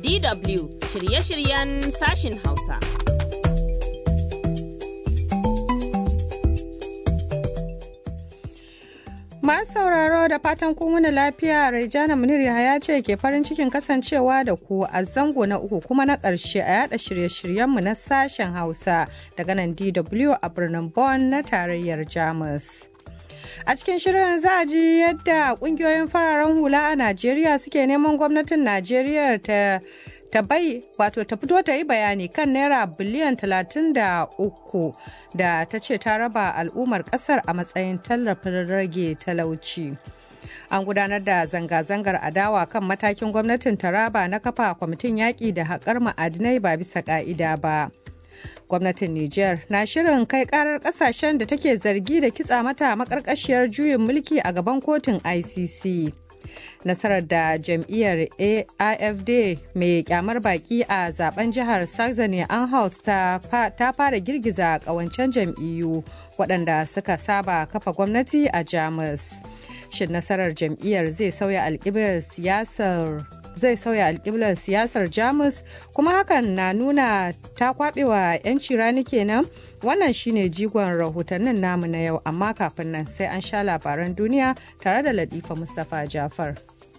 DW shirye-shiryen sashin Hausa. Masu sauraro da fatan kun wani lafiya Raijana Munir Yahaya ce ke farin cikin kasancewa da ku a zango na uku kuma na ƙarshe a yada shirye-shiryenmu na sashen Hausa daga nan DW a birnin Bonn na tarayyar Jamus. A cikin shirin za a ji yadda kungiyoyin fararen hula a Najeriya suke neman gwamnatin Najeriya ta ta bai wato ta fito ta yi bayani kan naira biliyan 33 da ta ce ta raba al'ummar kasar a matsayin tallafin rage talauci. An gudanar da zanga-zangar adawa kan matakin gwamnatin Taraba na kafa kwamitin yaƙi da haƙar ma'adinai ba bisa ƙa'ida ba. gwamnatin Nijar na shirin kai karar kasashen da take zargi da kitsa mata makarkashiyar juyin mulki a gaban kotun ICC. Nasarar da jam'iyyar AFD mai kyamar baki a zaben jihar Saxony Anhalt ta fara girgiza kawancen jam'iyyu waɗanda suka saba kafa gwamnati a Jamus. Shin nasarar jam'iyyar zai sauya alƙiblar siyasar zai sauya alƙiblar siyasar jamus kuma hakan na nuna ta kwaɓewa 'yanci rani kenan wannan shine jigon rahotannin namu na yau amma kafin nan sai an sha labaran duniya tare da latifa mustapha jafar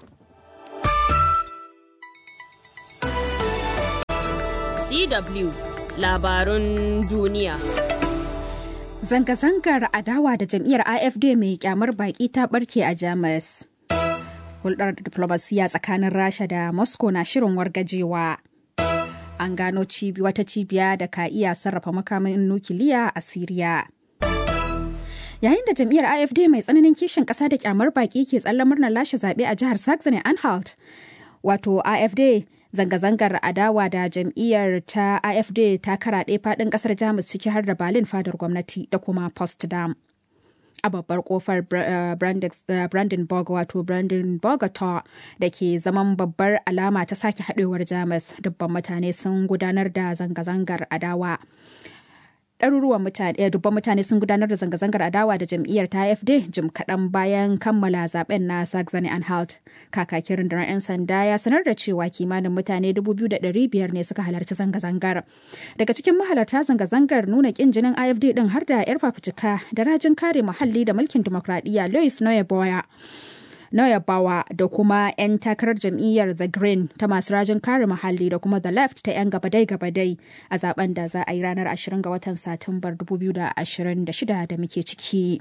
DW labarun duniya Zanga-zangar adawa da jam'iyyar AFD mai kyamar baki ta barke a Jamus. hulɗar diplomasiya tsakanin rasha da moscow na shirin wargajewa an gano cibi wata cibiya da ka iya sarrafa makamin nukiliya a siriya yayin da jam'iyyar afd mai tsananin kishin ƙasa da kyamar baki ke tsallan murnar lashe zaɓe a jihar saxony anhalt wato afd zanga-zangar adawa da jam'iyyar ta afd ta karaɗe faɗin ƙasar jamus ciki har da berlin fadar gwamnati da kuma potsdam a babbar kofar brandenburg wato brandenburg da ke zaman babbar alama ta sake haɗewar jamus dubban mutane sun gudanar da zanga-zangar adawa ɗaruruwan mutane dubban mutane sun gudanar da zanga-zangar adawa da jam'iyyar ta AFD jim kaɗan bayan kammala zaben na Saxony Anhalt. Kakakin rundunar 'yan sanda ya sanar da cewa kimanin mutane 2,500 ne suka halarci zanga-zangar. Daga cikin mahalarta zanga-zangar nuna ƙin jinin AFD ɗin har da 'yar fafutuka da rajin kare muhalli da mulkin dimokuraɗiyya Louis Noyeboya. Noyabawa da kuma 'yan takarar jam'iyyar The Green ta masu rajin kare muhalli da kuma The Left ta 'yan gabadai-gabadai a zaben da za a yi ranar 20 ga watan Satumbar 2026 da muke ciki.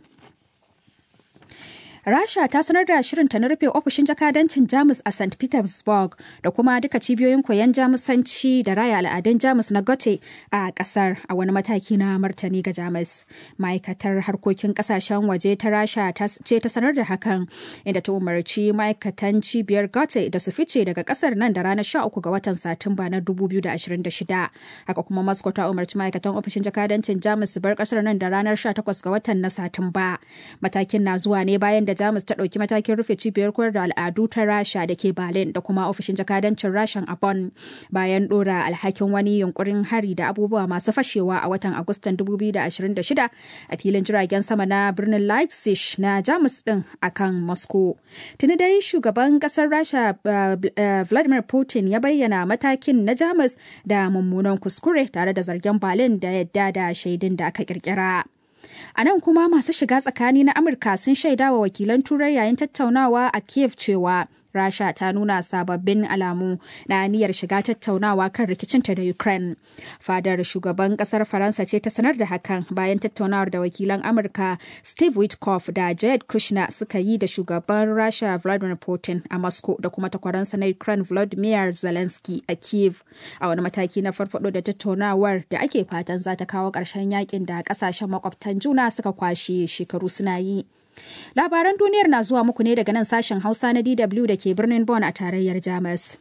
Rasha ta sanar da shirinta na rufe ofishin jakadancin Jamus a St. Petersburg da kuma duka cibiyoyin koyon Jamusanci da raya al'adun Jamus na Gote a kasar a wani mataki na martani ga Jamus. Ma'aikatar harkokin kasashen waje ta Rasha ce ta sanar da hakan inda ta umarci ma'aikatan cibiyar Gote da su fice daga kasar nan da ranar 13 ga watan Satumba na 2026. Haka kuma Moscow ta umarci ma'aikatan ofishin jakadancin Jamus su bar kasar nan da ranar 18 ga watan na Satumba. Matakin na zuwa ne bayan da Jamus ta ɗauki matakin rufe cibiyar koyar da al'adu ta Rasha da ke Berlin da kuma ofishin jakadancin Rashan a Bonn bayan ɗora alhakin wani yunkurin hari da abubuwa masu fashewa a watan Agustan 2026 a filin jiragen sama na birnin Leipzig na Jamus ɗin akan Moscow. Tuni dai shugaban ƙasar Rasha Vladimir Putin ya bayyana matakin na Jamus da mummunan kuskure tare da zargen Berlin da yadda da shaidun da aka kirkira. A nan kuma masu shiga tsakani na Amurka sun shaida wa wakilan Turai yayin tattaunawa a Kiev cewa Rasha ta nuna sababbin alamu na niyyar shiga tattaunawa kan rikicinta da Ukraine. Fadar shugaban kasar Faransa ce ta sanar da hakan bayan tattaunawar da wakilan Amurka Steve Witkoff da Jared Kushner suka yi da shugaban Rasha Vladimir Putin a Moscow da kuma takwaransa na Ukraine Volodymyr Zelensky a Kiev. A wani mataki na farfado da tattaunawar da ake fatan za ta kawo ƙarshen yakin da ƙasashen makwabtan juna suka kwashe shekaru suna yi. Labaran duniyar na zuwa muku ne daga nan sashen Hausa na DW da ke birnin Bonn a tarayyar Jamus.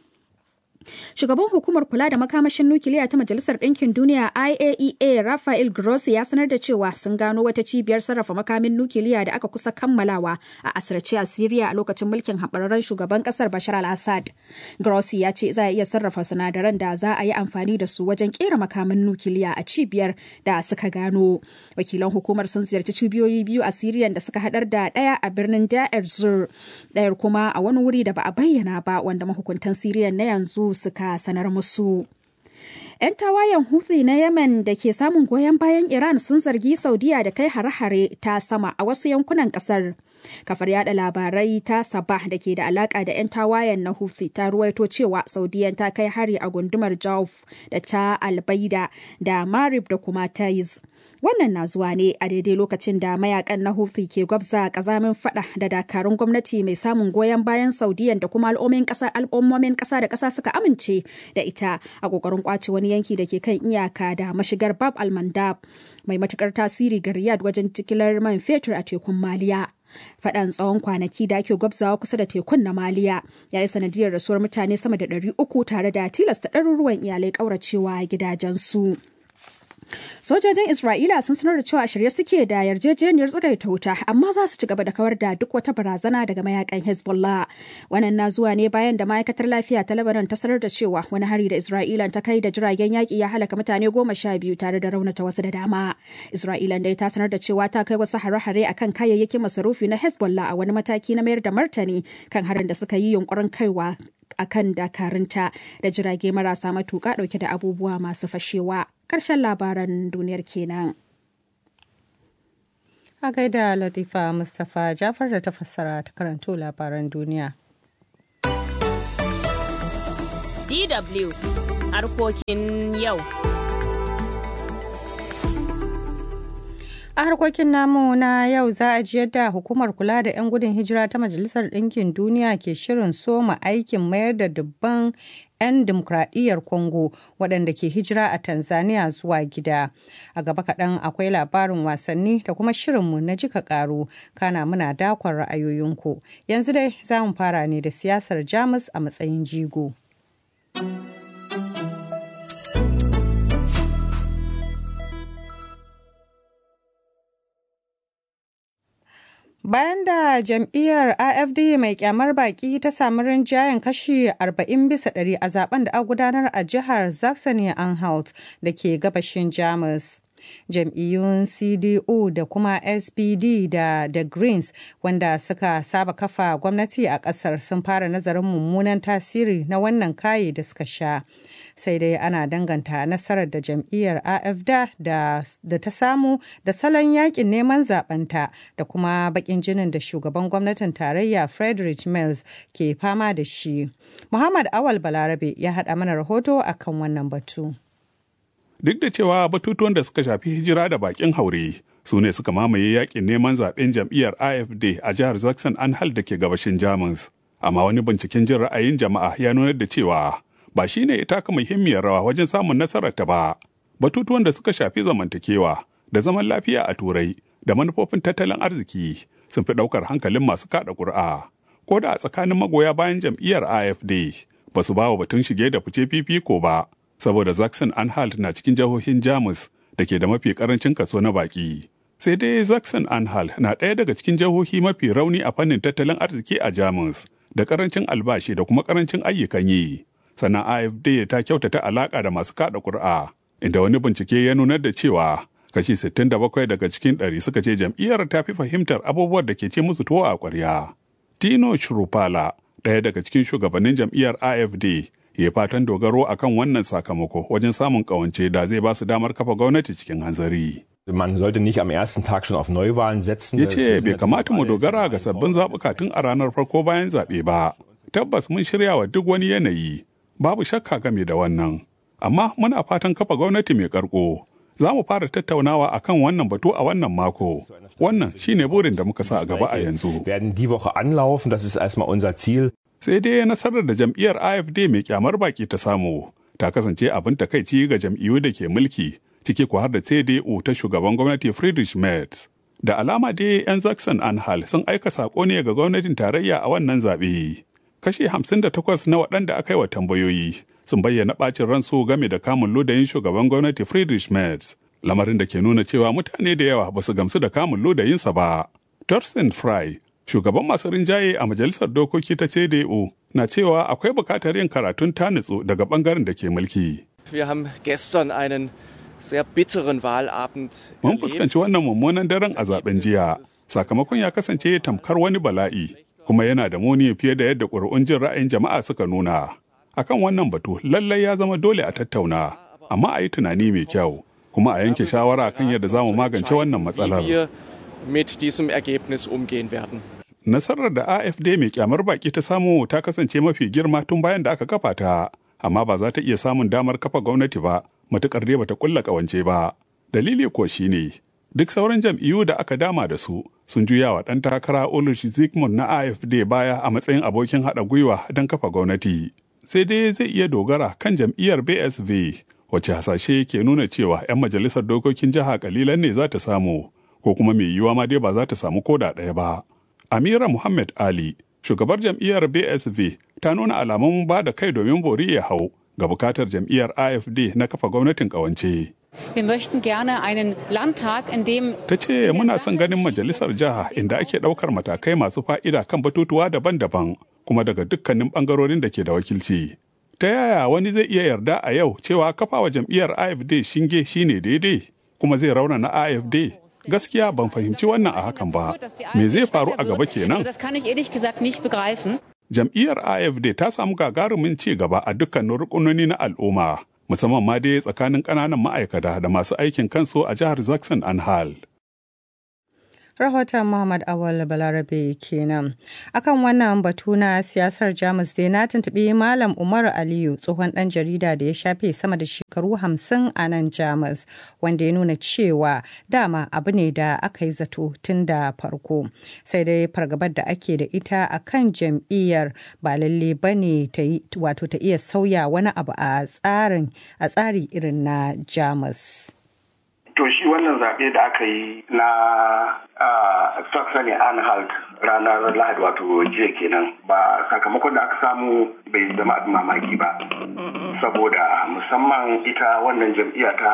Shugaban hukumar kula da makamashin nukiliya ta Majalisar Ɗinkin Duniya IAEA Rafael Grossi ya sanar da cewa sun gano wata cibiyar sarrafa makamin nukiliya da aka kusa kammalawa a asirce a Siriya a lokacin mulkin haɓararren shugaban ƙasar Bashar al-Assad. Grossi ya ce za a iya sarrafa sinadaran da za a yi amfani da su wajen ƙera makamin nukiliya a cibiyar da suka gano. Wakilan hukumar sun ziyarci cibiyoyi biyu a Siriyan da suka haɗar da ɗaya a birnin Da'ar Zur, ɗayar kuma a wani wuri da ba a bayyana ba wanda mahukuntan Siriyan na yanzu su suka sanar musu. 'Yan tawayen Houthi na Yemen da ke samun goyon bayan Iran sun zargi Saudiya da kai hare-hare ta sama a wasu yankunan kasar. Kafar yada labarai ta Sabah da ke da alaka da 'yan tawayen na Houthi ta ruwaito cewa Saudiyan ta kai hari a gundumar Jauf da ta Albaida da Marib da kuma Taiz. Wannan na zuwa ne a daidai lokacin da mayakan na Houthi ke gwabza kazamin fada da dakarun gwamnati mai samun goyon bayan Saudiyan da kuma al'ummomin kasa al'ummomin kasa da kasa suka amince da ita a kokarin kwace wani yanki da ke kan iyaka da mashigar Bab al-Mandab mai matukar tasiri ga Riyadh wajen jigilar man fetur a tekun Maliya. Faɗan tsawon kwanaki da ake gwabzawa kusa da tekun na Maliya ya yi sanadiyar rasuwar mutane sama da ɗari uku tare da tilasta ɗaruruwan iyalai ƙauracewa gidajensu. Sojojin Isra'ila sun sanar da cewa shirye suke da yarjejeniyar tsagaita wuta amma za su ci gaba da kawar da duk wata barazana daga mayakan Hezbollah. Wannan na zuwa ne bayan da ma'aikatar lafiya ta Lebanon ta sanar da cewa wani hari da Isra'ila ta kai da jiragen yaƙi ya halaka mutane goma sha biyu tare da raunata wasu da dama. Isra'ila dai ta sanar da cewa ta kai wasu hare-hare akan kayayyakin masarufi na Hezbollah a wani mataki na mayar da martani kan harin da suka yi yunkurin kaiwa a kan dakarunta da jirage marasa matuƙa ɗauke da abubuwa masu fashewa. Ƙarshen labaran duniyar kenan. A gaida Latifa Mustapha Jafar da ta fassara ta karanto labaran duniya. DW harkokin yau. A harkokin namu na yau za a ji yadda hukumar kula da 'yan gudun hijira ta Majalisar Ɗinkin Duniya ke shirin soma aikin mayar da dubban 'yan dimokuraɗiyyar Congo waɗanda ke hijira a Tanzania zuwa gida. A gaba kaɗan akwai labarin wasanni da kuma shirinmu na jika ƙaru kana muna dakon ra'ayoyinku. Yanzu dai za mu fara ne da siyasar Jamus a matsayin jigo. Bayan da jam'iyyar AFD mai kyamar baki ta samu rinjayen kashi 40 bisa ɗari a zaben da a gudanar a jihar Saxony-Anhalt da ke gabashin Jamus. jam'iyyun cdu da kuma spd da the greens wanda suka saba kafa gwamnati a kasar sun fara nazarin mummunan tasiri na wannan kayi da suka sha sai dai ana danganta nasarar da jam'iyyar afd da, da ta samu da salon yakin neman zabanta da kuma bakin jinin da shugaban gwamnatin tarayya frederick mills ke fama da shi muhammad awal balarabe ya haɗa mana rahoto akan wannan batu duk da cewa batutuwan da suka shafi hijira da bakin haure su ne suka mamaye yakin neman zaben jam'iyyar afd a jihar zaxon anhal da ke gabashin jamus amma wani binciken jin ra'ayin jama'a ya nuna da cewa ba shi ne taka muhimmiyar rawa wajen samun nasarar ta ba batutuwan da suka shafi zamantakewa da zaman lafiya a turai da manufofin tattalin arziki sun fi ɗaukar hankalin masu kaɗa ƙuri'a ko da a tsakanin magoya bayan jam'iyyar afd ba su ba wa batun shige da fice fifiko ba saboda Zaxon Anhalt na cikin jihohin Jamus da ke da mafi karancin kaso na baki. Sai dai Zaxon Anhalt na ɗaya daga cikin jihohi mafi rauni a fannin tattalin arziki a Jamus da karancin albashi da kuma karancin ayyukan yi. Sannan AFD ta kyautata alaƙa da masu kaɗa ƙuri'a, inda wani bincike ya nunar da cewa kashi 67 daga cikin ɗari suka ce jam'iyyar ta fi fahimtar abubuwan da ke ce musu tuwo a ƙwarya. Tino Shrupala, ɗaya daga cikin shugabannin jam'iyyar AFD, ya fatan dogaro akan wannan sakamako wajen samun kawance da zai ba su damar kafa gwamnati cikin hanzari. Man sollte nicht am ersten Tag schon auf Neuwahlen setzen. Ya ce bai kamata mu dogara ga sabbin zaɓuka tun a ranar farko bayan zaɓe ba. Tabbas mun shirya wa duk wani yanayi, babu shakka game da wannan. Amma muna fatan kafa gwamnati mai karko. Za mu fara tattaunawa akan wannan batu a wannan mako. Wannan shine burin da muka sa a gaba a yanzu. Werden die Woche anlaufen, das ist erstmal unser Ziel. sai dai nasarar da jam'iyyar AFD mai kyamar baki ta samu ta kasance abin takaici ga jam'iyyu da ke mulki ciki ko har da CDU ta shugaban gwamnati Friedrich Merz. Da alama dai 'yan Zaxon Anhal sun aika sako ne ga gwamnatin tarayya a wannan zaɓe. Kashi 58 na waɗanda aka yi wa tambayoyi sun bayyana ɓacin ransu game da kamun lodayin shugaban gwamnati Friedrich Merz. Lamarin da ke nuna cewa mutane da yawa ba su gamsu da kamun lodayinsa ba. Thorsten Fry, shugaban masu rinjaye a majalisar dokoki ta CDU na cewa akwai bukatar yin karatun tanitsu daga bangaren da ke mulki. Wir haben gestern einen sehr bitteren Wahlabend. Mun fuskanci wannan mummunan daren a zaben jiya. Sakamakon ya kasance tamkar wani bala'i, kuma yana da muni fiye da yadda ƙuri'un jin ra'ayin jama'a suka nuna. Akan wannan batu lallai ya zama dole a tattauna, amma a yi tunani mai kyau, kuma a yanke shawara kan yadda za mu magance wannan matsalar. wir mit diesem Ergebnis umgehen werden. Nasarar da AFD mai kyamar baki ta samu ta kasance mafi girma tun bayan da aka kafa ta, amma ba za ta iya samun damar kafa gwamnati ba, matukar dai bata kulla kawance ba. Dalili ko shine duk sauran jam'iyyu da aka dama da su sun juya wa ɗan takara Ulrich Zygmunt na AFD baya a matsayin abokin haɗa gwiwa don kafa gwamnati. Sai dai zai iya dogara kan jam'iyyar BSV wacce hasashe ke nuna cewa 'yan majalisar dokokin jiha kalilan ne za ta samu ko kuma mai yiwuwa ma dai ba za ta samu koda ɗaya ba. Amira Muhammad Ali, shugabar jam'iyyar BSV, ta nuna alamun ba da kai domin bori ya hau ga bukatar jam'iyyar AFD na kafa gwamnatin ƙawance. Wir möchten gerne einen Landtag, in dem Ta ce muna son ganin majalisar jiha inda ake ɗaukar matakai masu fa'ida kan batutuwa daban-daban kuma daga dukkanin ɓangarorin da ke da wakilci. Ta yaya wani zai iya yarda a yau cewa kafawa jam'iyyar AFD shinge shine daidai kuma zai raunana AFD? Gaskiya ban fahimci wannan a hakan ba. Me zai faru a gaba kenan? Das kann ich ehrlich gesagt nicht begreifen. Jam'iyyar AFD ta samu gagarumin ci gaba a dukkanin rukunoni na al'umma, musamman ma dai tsakanin ƙananan ma'aikata da masu aikin kansu a jihar Zaxxon Anhalt. rahoton Muhammad Awal Balarabe kenan. Akan wannan batu na siyasar Jamus dai na tuntuɓi Malam Umaru Aliyu tsohon ɗan jarida da ya shafe sama da shekaru hamsin a nan Jamus wanda ya nuna cewa dama abu ne da aka yi zato tun da farko. Sai dai fargabar da ake da ita a kan jam'iyyar ba lalle ba ne wato ta iya sauya wani abu a tsarin a tsari irin na Jamus. To shi wannan zaɓe da aka yi na Saxony Anhalt ranar Lahadi wato jiya kenan ba sakamakon da aka samu bai zama abin mamaki ba. Saboda musamman ita wannan jam'iyya ta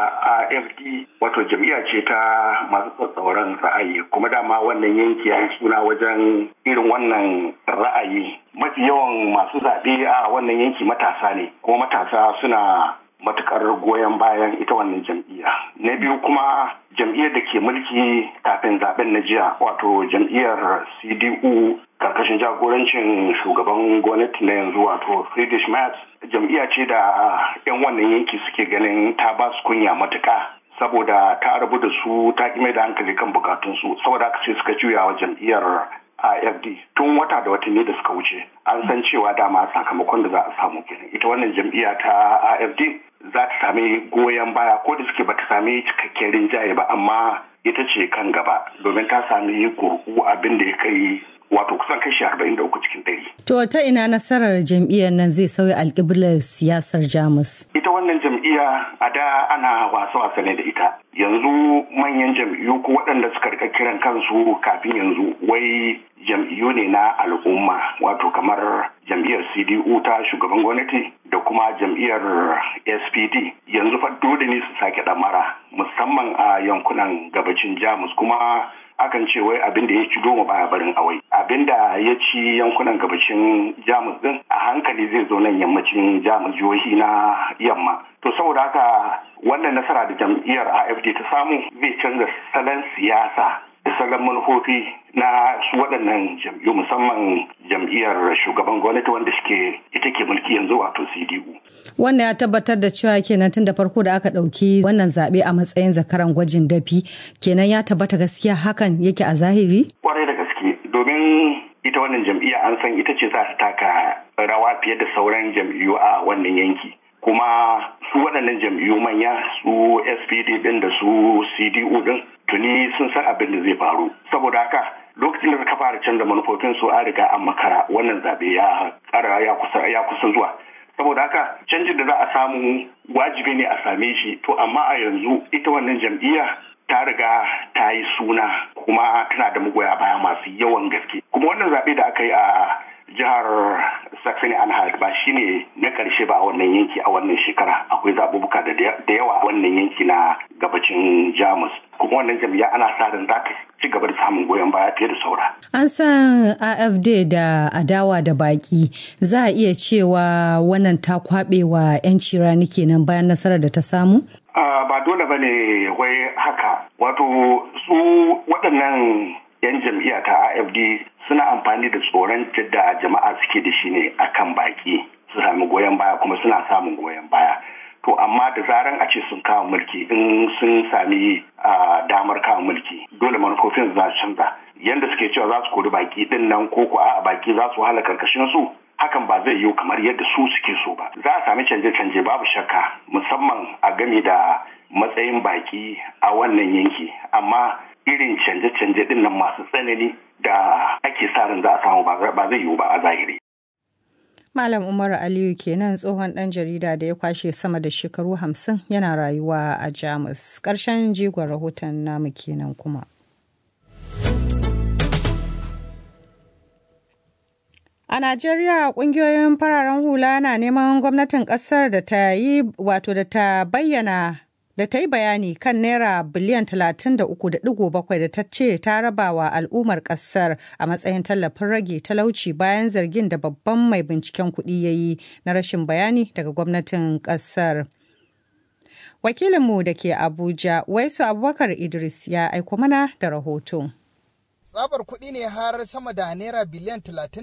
AFD wato jam'iyya ce ta masu tsatsauran ra'ayi kuma dama wannan yanki ya suna wajen irin wannan ra'ayi. Mafi yawan masu zaɓe a wannan yanki matasa ne kuma matasa suna matukar goyon bayan ita wannan jam'iyya. Na biyu kuma jam'iyyar da ke mulki kafin zaben na jiya wato jam'iyyar CDU karkashin jagorancin shugaban gwamnati na yanzu wato Friedrich Merz jam'iyya ce da 'yan wannan yanki suke ganin ta ba su kunya matuka saboda ta rabu da su ta mai da hankali kan bukatunsu saboda haka sai suka juya wa jam'iyyar AFD tun wata da watanni da suka wuce an san cewa dama sakamakon da za a samu kenan ita wannan jam'iyya ta AFD za ta sami goyon baya ko da suke bata sami cikakken rinjaye ba amma ita ce kan gaba domin ta sami kurku abin da ya kai wato kusan kashi arba'in da uku cikin ɗari. To ta ina nasarar jam'iyyar nan zai sauya alƙiblar siyasar Jamus? Ita wannan jam'iyya a da ana wasa-wasa ne da ita. Yanzu manyan jam'iyyu ko waɗanda suka rika kiran kansu kafin yanzu wai jam'iyyu ne na al'umma wato kamar jam'iyyar CDU ta shugaban gwamnati da kuma jam'iyyar SPD yanzu fa dole ne su sake ɗamara musamman a yankunan gabacin Jamus kuma akan ce wai abin da ya ci goma baya barin awai abin da ya ci yankunan gabashin jamus din a hankali zai zo nan yammacin jamus jihohi na yamma to saboda haka wannan nasara da jam'iyyar afd ta samu zai canza salon siyasa da salon manufofi na su waɗannan jam'iyyu musamman jam'iyyar shugaban gwamnati wanda suke ita ke mulki yanzu wato cdu Wannan ya tabbatar da cewa kenan tun da farko da aka ɗauki wannan zaɓe a matsayin zakaran gwajin dafi kenan ya tabbata gaskiya hakan yake a zahiri? kwarai da gaske domin ita wannan jam'iyya an san ita ce za ta taka rawa fiye da sauran jam'iyyu a wannan yanki kuma su waɗannan jam'iyyu manya su spd ɗin da su cdu ɗin tuni sun san abin da zai faru saboda haka lokacin da suka fara canza manufofin su an riga an makara wannan zaɓe ya ƙara ya kusa ya kusa zuwa saboda haka canjin da za a samu wajibi ne a same shi to amma a yanzu ita wannan jam'iyya ta riga ta yi suna kuma tana da magoya baya masu yawan gaske kuma wannan zaɓe da aka yi a jihar saxony anhalt ba shine na ƙarshe ba a wannan yanki a wannan shekara akwai zaɓuɓɓuka da yawa a wannan yanki na gabacin jamus kuma wannan jam'iyya ana sa ran za ta ci gaba da samun goyon baya fiye da saura. An san AFD da adawa da baki za a iya cewa wannan ta kwaɓe wa 'yanci rani kenan bayan nasarar da ta samu? ba dole ba ne wai haka wato su waɗannan 'yan jam'iyya ta AFD suna amfani da tsoron da jama'a suke da shi ne akan baki su sami goyon baya suna samun goyon baya to amma da zaran a ce sun kawo mulki in sun sami damar kawo mulki dole manufofin za su canza yadda suke cewa za su kori baki din nan ko ko a baki za su wahala karkashin su hakan ba zai yiwu kamar yadda su suke so ba za a sami canje-canje babu shakka musamman a game da matsayin baki a wannan yanki amma irin canje-canje din nan masu tsanani da ake sa ran za a samu ba zai yiwu ba a zahiri Malam Umaru Aliyu kenan tsohon ɗan jarida da ya kwashe sama da shekaru hamsin yana rayuwa a Jamus. Ƙarshen jigon rahoton namu kenan kuma. A Najeriya ƙungiyoyin fararen hula na neman gwamnatin ƙasar da ta yi wato da ta bayyana da ta yi bayani kan naira biliyan 33.7 da ta ce ta raba wa al'ummar kasar a matsayin tallafin rage talauci bayan zargin da babban mai binciken kuɗi ya yi na rashin bayani daga gwamnatin kasar. Wakilinmu da ke Abuja, Waisu Abubakar Idris ya aiko mana da rahoto. tsabar kuɗi ne har sama da naira biliyan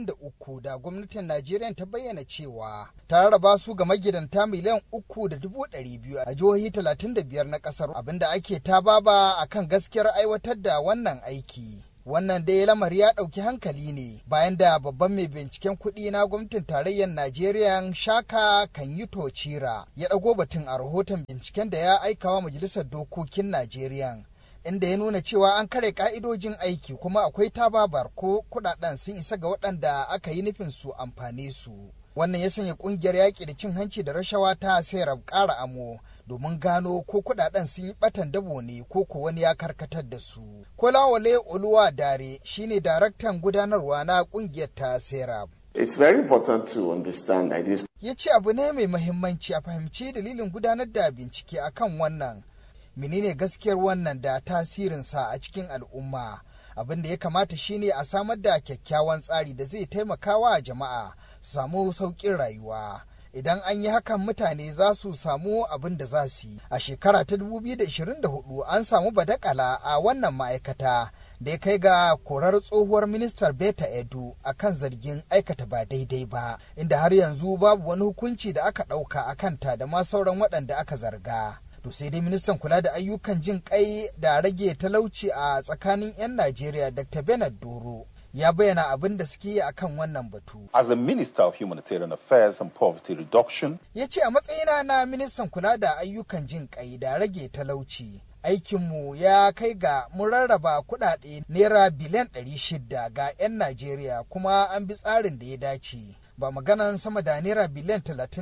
33 da gwamnatin Najeriya ta bayyana cewa ta rarraba su ga magidanta miliyan uku da dubu ɗari biyu a jihohi 35 na ƙasar abinda ake ta baba a kan gaskiyar aiwatar da wannan aiki. Wannan dai lamari ya ɗauki hankali ne bayan da babban mai binciken kuɗi na gwamnatin tarayyar Najeriya Shaka Kanyuto Chira ya ɗago batun a rahoton binciken da ya aikawa majalisar dokokin Najeriya. inda ya nuna cewa an kare ka'idojin aiki kuma akwai tababar ko kudaden sun isa ga waɗanda aka yi nufin su amfane su wannan ya sanya kungiyar yaƙi da cin hanci da rashawa ta sayar ƙara amo domin gano ko kudaden sun yi batan dabo ne ko ko wani ya karkatar da su kolawale oluwa dare shine daraktan gudanarwa na kungiyar ta serap It's very important to understand that this ya ce abu ne mai mahimmanci a fahimci dalilin gudanar da bincike akan wannan menene gaskiyar wannan da tasirinsa a cikin al'umma abin da ya kamata shine a samar da kyakkyawan tsari da zai taimaka wa jama'a su samu sauƙin rayuwa idan an yi hakan mutane za su samu abin da za su yi a shekara ta 2024 an samu badakala a wannan ma'aikata da ya kai ga korar tsohuwar ministar beta edu a kan zargin aikata ba daidai ba inda har yanzu babu wani hukunci da aka ɗauka a kanta da ma sauran waɗanda aka zarga to sai dai ministan kula da ayyukan jin kai da rage talauci a tsakanin 'yan najeriya dr bernard doro ya bayyana abin da suke yi akan wannan batu As the Minister of Humanitarian Affairs and Poverty Reduction, ya ce a matsayina na ministan kula da ayyukan jin kai da rage talauci aikinmu ya kai ga mun rarraba kudade naira biliyan 600 ga 'yan najeriya kuma an bi tsarin da ya dace ba maganan sama da naira biliyan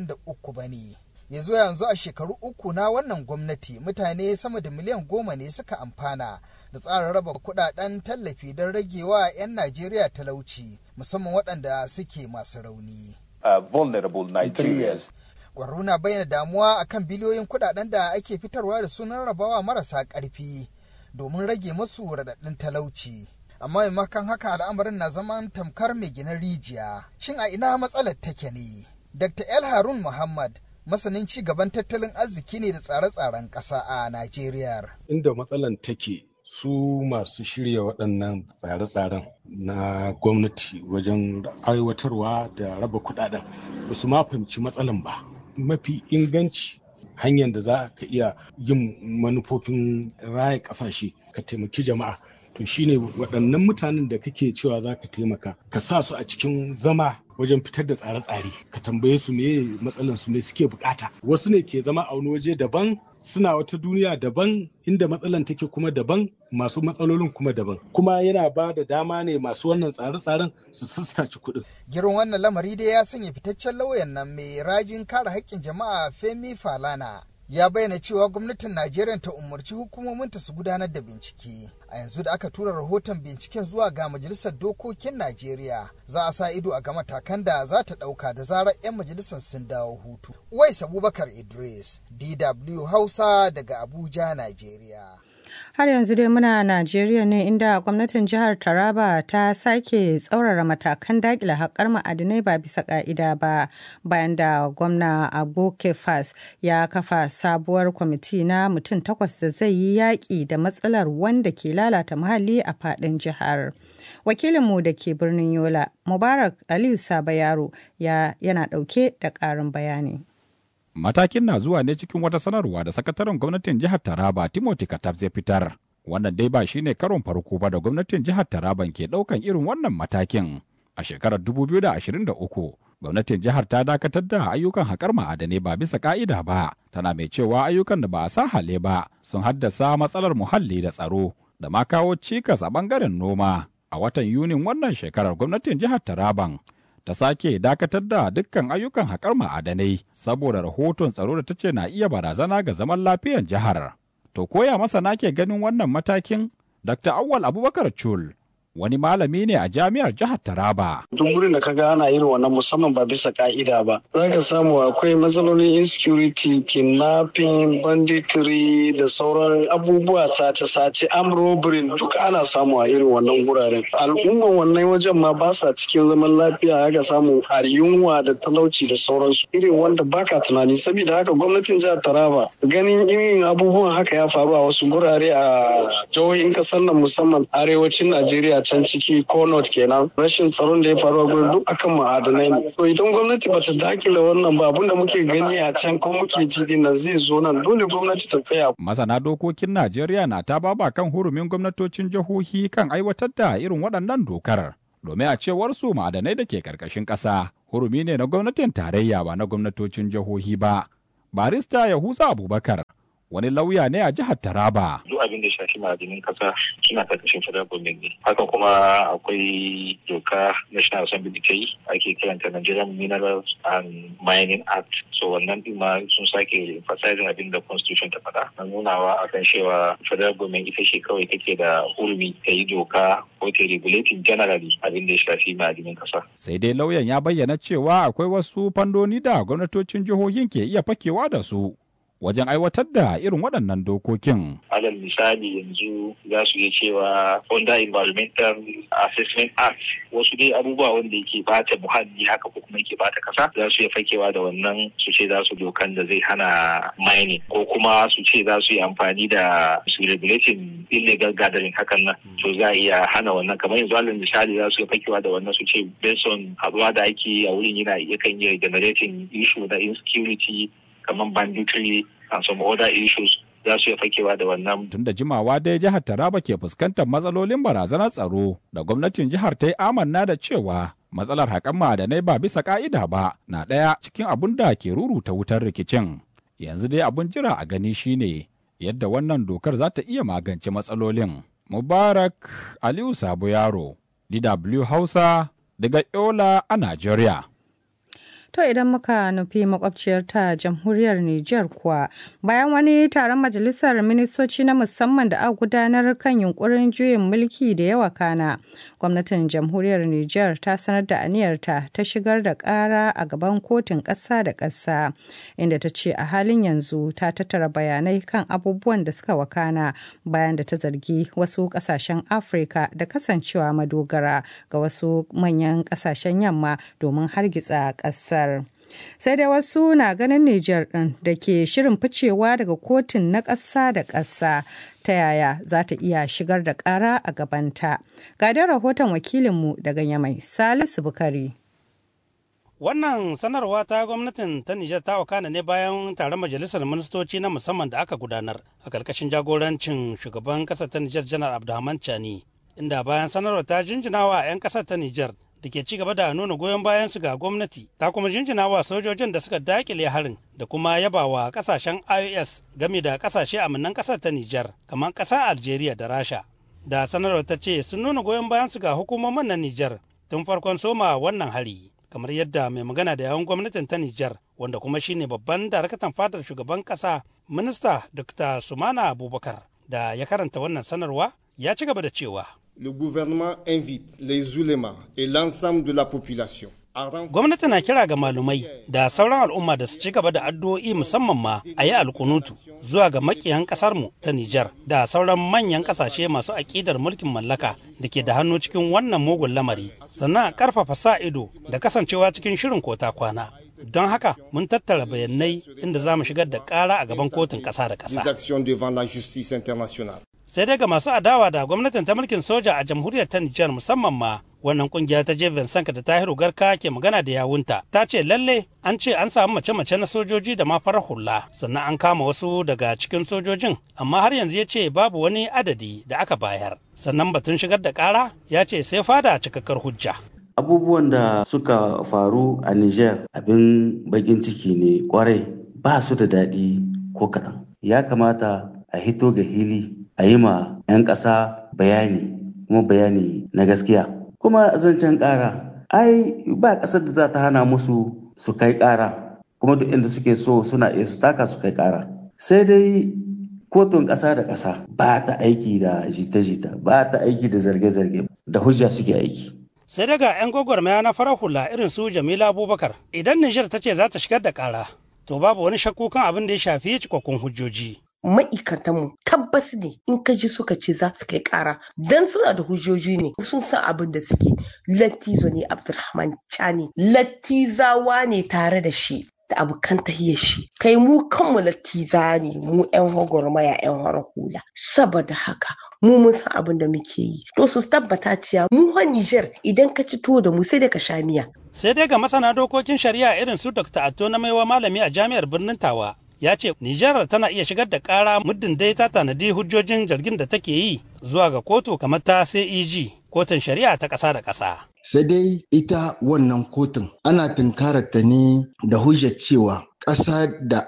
33 ba ne ya zo yanzu a shekaru uku na wannan gwamnati mutane sama da miliyan goma ne suka amfana da tsarin raba kudaden tallafi don ragewa 'yan najeriya talauci musamman waɗanda suke masu rauni uh, vulnerable Nigerians. Gwarro na bayyana damuwa akan biliyoyin kudaden da ake fitarwa da sunan rabawa marasa ƙarfi domin rage masu raɗaɗin talauci. Amma maimakon haka al'amarin na zaman tamkar mai ginin rijiya. Shin a ina matsalar take ne? Dr. El Harun Muhammad masanin ci gaban tattalin arziki ne da tsare-tsaren ƙasa a Najeriya. Inda matsalan take su masu shirya waɗannan tsare-tsaren na gwamnati wajen aiwatarwa da raba kuɗaɗen ba su ma fahimci matsalan ba. Mafi inganci hanyar da za ka iya yin manufofin raya ƙasashe ka taimaki jama'a to shine waɗannan mutanen da kake cewa za ka taimaka ka sa su a cikin zama wajen fitar da tsare-tsare ka tambaye su me matsalan su me suke bukata wasu ne ke zama a wani waje daban suna wata duniya daban inda matsalan take kuma daban masu matsalolin kuma daban kuma yana ba da dama ne masu wannan tsare-tsaren su sassaci kuɗin. Girin wannan lamari dai ya sanya fitaccen lauyan nan mai rajin kare haƙƙin jama'a Femi Falana ya bayyana cewa gwamnatin Najeriya ta umarci hukumominta su gudanar da bincike. A yanzu da aka tura rahoton binciken zuwa ga Majalisar Dokokin Najeriya, za a sa ido a ga matakan da za ta ɗauka da zarar 'yan majalisar sun dawo hutu. Wais Abubakar Idris, DW Hausa daga Abuja, Najeriya. Har yanzu dai muna Najeriya ne inda gwamnatin jihar Taraba ta sake tsaurara matakan dakile haƙar ma'adinai ba bisa ƙa'ida ba bayan da gwamna Abu Kefas ya kafa sabuwar kwamiti na mutum takwas da zai yi yaƙi da matsalar wanda ke lalata muhalli a faɗin jihar. Wakilinmu da ke birnin Yola, Mubarak Aliyu Saba Yaro ya yana ɗauke da ƙarin bayani. Matakin na zuwa ne cikin wata sanarwa da sakataren gwamnatin jihar Taraba Timothy Katab zai fitar. Wannan dai ba shine karon farko ba da gwamnatin jihar Taraban ke ɗaukan irin wannan matakin. A shekarar 2023, gwamnatin jihar ta dakatar da ayyukan haƙar ma'adanai ba bisa ka'ida ba, tana mai cewa ayyukan da ba a sa hale ba sun haddasa matsalar muhalli da tsaro da ma kawo cikas a ɓangaren noma. A watan Yunin wannan shekarar gwamnatin jihar Taraban ta sake dakatar da dukkan ayyukan haƙar ma'adanai saboda rahoton tsaro da ta ce na iya barazana ga zaman lafiyar jihar. To koya masana ke ganin wannan matakin? Dr. Awwal Abubakar Chul wani malami ne a jami'ar jihar Taraba. Duk wurin da kaga ana irin wannan musamman ba bisa ka'ida ba. Za ka samu akwai matsalolin insecurity, kidnapping, banditry da sauran abubuwa sace-sace, arm robbery duk ana samu a irin wannan wuraren. Al'umman wannan wajen ma ba sa cikin zaman lafiya haka samu a yunwa da talauci da sauransu. Irin wanda baka tunani saboda haka gwamnatin jihar Taraba ganin irin abubuwan haka ya faru a wasu gurare a jihohin kasar nan musamman arewacin Najeriya can ciki ko not kenan rashin tsaron da ya faru a gurin duk akan ma'adanai ne to idan gwamnati bata dakile wannan ba abinda muke gani a can ko muke ji din nan zai zo nan dole gwamnati ta tsaya masana dokokin Najeriya na ta baba kan hurumin gwamnatocin jihohi kan aiwatar da irin waɗannan dokar domin a cewar su ma'adanai da ke karkashin ƙasa hurumi ne na gwamnatin tarayya ba na gwamnatocin jihohi ba barista Yahuza Abubakar wani lauya ne a jihar Taraba. Duk abin da shafi ma'adinin kasa suna karkashin federal government ne. Haka kuma akwai doka National Assembly da ta yi ake kiranta Nigerian Minerals and Mining Act. So wannan din ma sun sake emphasizing abin da constitution ta faɗa. Na nunawa akan cewa federal government ita ce kawai take da hurumi ta yi doka ko ta regulating generally abin da ya shafi ma'adinin kasa. Sai dai lauyan ya bayyana cewa akwai wasu fandoni da gwamnatocin jihohin ke iya fakewa da su. wajen aiwatar da irin waɗannan dokokin. Alal misali yanzu za su iya cewa under environmental assessment act wasu dai abubuwa wanda yake bata muhalli haka ko kuma yake bata kasa za su iya fakewa da wannan su ce za su dokan da zai hana mining ko kuma su ce za su yi amfani da su regulating illegal gathering hakan nan to za a iya hana wannan kamar yanzu alal misali za su iya fakewa da wannan su ce based on haɗuwa da ake a wurin yana yakan iya generating issue na insecurity kamar banditry and some other issues za su iya fakewa da wannan. Tun da jimawa dai jihar Taraba ke fuskantar matsalolin barazanar tsaro da gwamnatin jihar ta yi amanna da cewa matsalar haƙan ma'adanai ba bisa ƙa'ida ba na ɗaya cikin abun da ke ruruta wutar rikicin. Yanzu dai abun jira a gani shine yadda wannan dokar za ta iya magance matsalolin. Mubarak Aliyu Sabo Yaro, DW Hausa, daga Yola a Najeriya. To idan muka nufi makwabciyar ta jamhuriyar Nijar kuwa bayan wani taron majalisar ministoci na musamman da aka gudanar kan yunkurin juyin mulki da yawa kana gwamnatin jamhuriyar Nijar ta sanar da aniyarta ta shigar da ƙara a gaban kotun ƙasa da ƙasa inda ta ce a halin yanzu ta tattara bayanai kan abubuwan da suka wakana bayan da ta zargi wasu ƙasashen Afirka da kasancewa madogara ga wasu manyan ƙasashen yamma domin hargitsa ƙasa. kasar. Sai dai wasu na ganin Nijar ɗin da ke shirin ficewa daga kotun na ƙasa da ƙasa ta yaya za ta iya shigar da ƙara a gabanta. Ga da rahoton wakilinmu daga Yamai, Salisu Bukari. Wannan sanarwa ta gwamnatin ta Nijar ta wakana ne bayan taron majalisar ministoci na musamman da aka gudanar a ƙarƙashin jagorancin shugaban ƙasar ta Nijar Janar Abdulrahman Chani, inda bayan sanarwa ta jinjinawa 'yan ƙasar ta Nijar da ke ci gaba da nuna goyon bayan su ga gwamnati ta kuma jinjina wa sojojin da suka dakile harin da kuma yaba wa kasashen ios game da kasashe aminan kasar ta nijar kamar kasar algeria da rasha da sanarwar ta ce sun nuna goyon bayan su ga hukumomin na nijar tun farkon soma wannan hari kamar yadda mai magana da yawan gwamnatin ta nijar wanda kuma shine babban darakatan fadar shugaban kasa minista dr sumana abubakar da ya karanta wannan sanarwa ya ci gaba da cewa le gouvernement invite les ulémas et l'ensemble de la population Gwamnati na kira ga malumai da sauran al'umma da su ci gaba da addu'o'i musamman ma a yi alkunutu zuwa ga makiyan ƙasarmu ta Nijar da sauran manyan ƙasashe masu aƙidar mulkin mallaka da ke da hannu cikin wannan mugun lamari sannan a ƙarfafa sa ido da kasancewa cikin shirin kota kwana. Don haka mun tattara bayanai inda za mu shigar da ƙara a gaban kotun ƙasa da ƙasa. sai dai ga masu adawa da gwamnatin ta mulkin soja a jamhuriyar ta Nijar musamman ma wannan kungiya ta jeven sanka da tahiru garka ke magana da yawunta ta ce lalle an ce an samu mace-mace na sojoji da ma farar hula sannan an kama wasu daga cikin sojojin amma har yanzu ya ce babu wani adadi da aka bayar sannan batun shigar da kara ya ce sai fada cikakkar hujja abubuwan da suka faru a niger abin bakin ciki ne kwarai ba su da daɗi ko kaɗan ya kamata a hito ga hili a yi ma 'yan ƙasa bayani kuma bayani na gaskiya kuma zancen ƙara ai ba ƙasar da za ta hana musu su kai ƙara kuma duk inda suke so suna iya su taka su kai ƙara sai dai kotun ƙasa da ƙasa ba ta aiki da jita-jita ba ta aiki da zarge-zarge da hujja suke aiki sai daga 'yan gwagwarmaya na farar hula irin su jamila abubakar idan nijar ta ce za ta shigar da ƙara to babu wani shakku kan abin da ya shafi cikakkun hujjoji ma'aikatanmu tabbas ne in ka ji suka ce za su kai kara dan suna da hujjoji ne sun san abin da suke lattizo ne abdulrahman chani lattizawa ne tare da shi da abokan tahiyar shi kai mu kanmu lattiza ne mu yan gwagwarmaya yan hara hula saboda haka mu mun san abin da muke yi to su tabbata cewa mu ha Niger idan ka ci tuwo da mu sai da ka sha miya sai dai ga masana dokokin shari'a irin su Dr. Atto na maiwa malami a jami'ar birnin Tawa ya ce Nijar tana iya shigar da ƙara muddin dai ta tanadi hujjojin zargin da take yi zuwa ga kotu kamar ta CEG kotun shari'a ta ƙasa da ƙasa. Sai dai ita wannan kotun ana tunkarar ta ne da hujjar cewa ƙasa da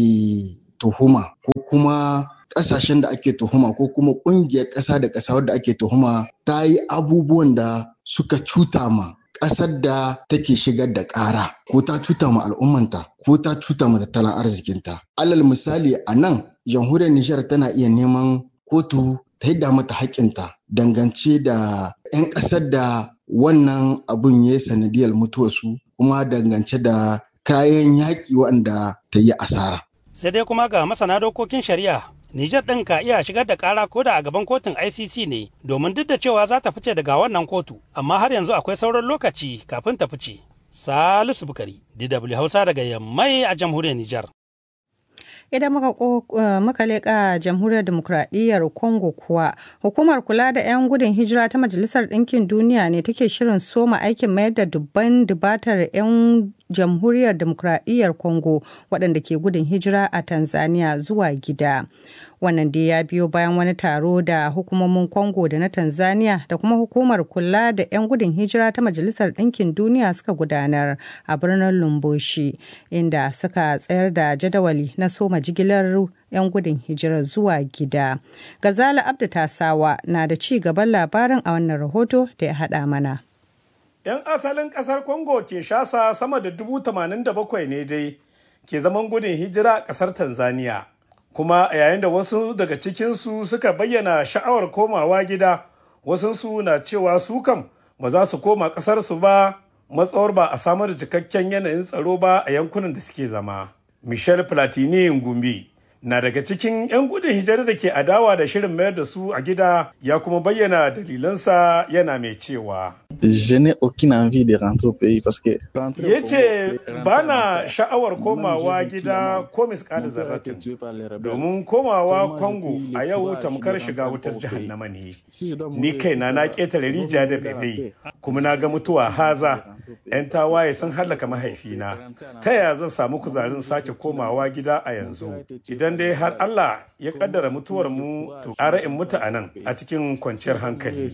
ake tuhuma ko kuma ƙasashen da ake tuhuma ko kuma ƙungiyar ƙasa da ƙasa wadda ake tuhuma ta yi abubuwan da suka cuta ma ƙasar da take shigar da ƙara ko ta cuta ma al'ummanta ko ta cuta ma tattalin arzikinta. Alal misali a nan jamhuriyar Nijar tana iya neman kotu ta yadda mata haƙƙinta dangance da 'yan ƙasar da wannan abun ya yi sanadiyar mutuwarsu kuma dangance da kayan yaƙi waɗanda ta yi asara. Sai dai kuma ga masana dokokin shari'a Nijar ɗin ka iya shigar da ƙara ko da a gaban kotun ICC ne domin duk da cewa za ta fice daga wannan kotu, amma har yanzu akwai sauran lokaci kafin ta fice. Salisu Bukari, DW Hausa daga Yammai a jamhuriyar Nijar. Idan muka, uh, muka leƙa jamhuriyar demokuraɗiyyar Congo kuwa, hukumar kula da 'yan gudun hijira ta Majalisar Ɗinkin Duniya ne take shirin soma aikin mayar da dubban dubatar 'yan jamhuriyar demokuraɗiyyar Congo waɗanda ke gudun hijira a Tanzania zuwa gida. Wannan dai ya biyo bayan wani taro da hukumomin Congo da na Tanzania da kuma hukumar kula da 'yan gudun hijira ta Majalisar Ɗinkin Duniya suka gudanar a birnin Lumbushi, inda suka tsayar da jadawali na soma jigilar 'yan gudun hijira zuwa gida. Gazala Abdu Tasawa na da ci gaban labarin a wannan rahoto da ya haɗa mana. 'Yan asalin ƙasar Congo Kinshasa sama da dubu tamanin da bakwai ne dai ke zaman gudun hijira a ƙasar Tanzania. Kuma yayin da wasu daga cikinsu suka bayyana sha'awar komawa gida, wasunsu na cewa su kam ba za su koma ƙasarsu ba matsawar ba a samar da cikakken yanayin tsaro ba a yankunan da suke zama. Michel Platini Ngumbi na daga cikin 'yan gudun hijira da ke adawa da shirin mayar da su a gida ya kuma bayyana dalilansa yana mai cewa. Je n'ai aucune envie de rentrer au pays parce que ya ce ba na sha'awar komawa gida ko miskada zarratin domin komawa kwango a yau tamkar shiga wutar jahannama ne ni kaina na ƙetare rijiya da bebe kuma na ga mutuwa haza 'yan tawaye sun hallaka mahaifina ta yaya zan samu kuzarin sake komawa gida a yanzu idan dai har Allah ya kaddara mutuwar mu to ƙara in mutu a nan a cikin kwanciyar hankali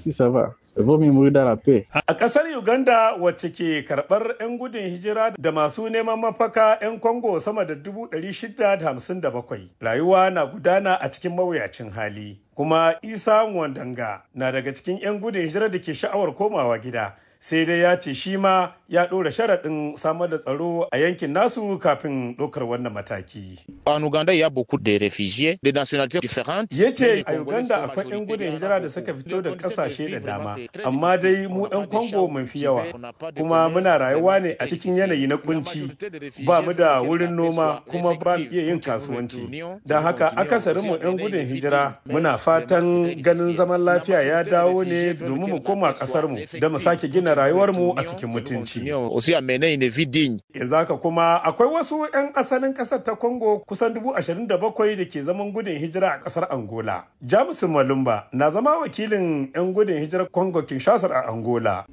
A ƙasar Uganda wacce ke karɓar 'yan gudun hijira da masu neman mafaka 'yan Congo sama da 657 rayuwa na gudana a cikin mawuyacin hali. Kuma Isa Wandanga na daga cikin 'yan gudun hijira da ke sha'awar komawa gida. sai dai ya ce shi ma ya ɗora sharaɗin samar da tsaro a yankin nasu kafin ɗaukar wannan mataki. En Uganda, il y a beaucoup de réfugiés de nationalités différentes. Ya ce a Uganda akwai 'yan gudun hijira da suka fito da ƙasashe da dama, amma dai mu 'yan Congo mun fi yawa, kuma muna rayuwa ne a cikin yanayi na kunci, ba mu da wurin noma kuma ba mu iya yin kasuwanci. Don haka akasarin mu 'yan gudun hijira muna fatan ganin zaman lafiya ya dawo ne domin mu koma ƙasar mu da mu sake gina da rayuwarmu a cikin mutunci. Yanzu haka kuma akwai wasu 'yan asalin ƙasar ta Congo kusan dubu ashirin da bakwai da ke zaman gudun hijira a ƙasar Angola. Jamus Malumba na zama wakilin 'yan gudun hijirar Congo Kinshasa a Angola.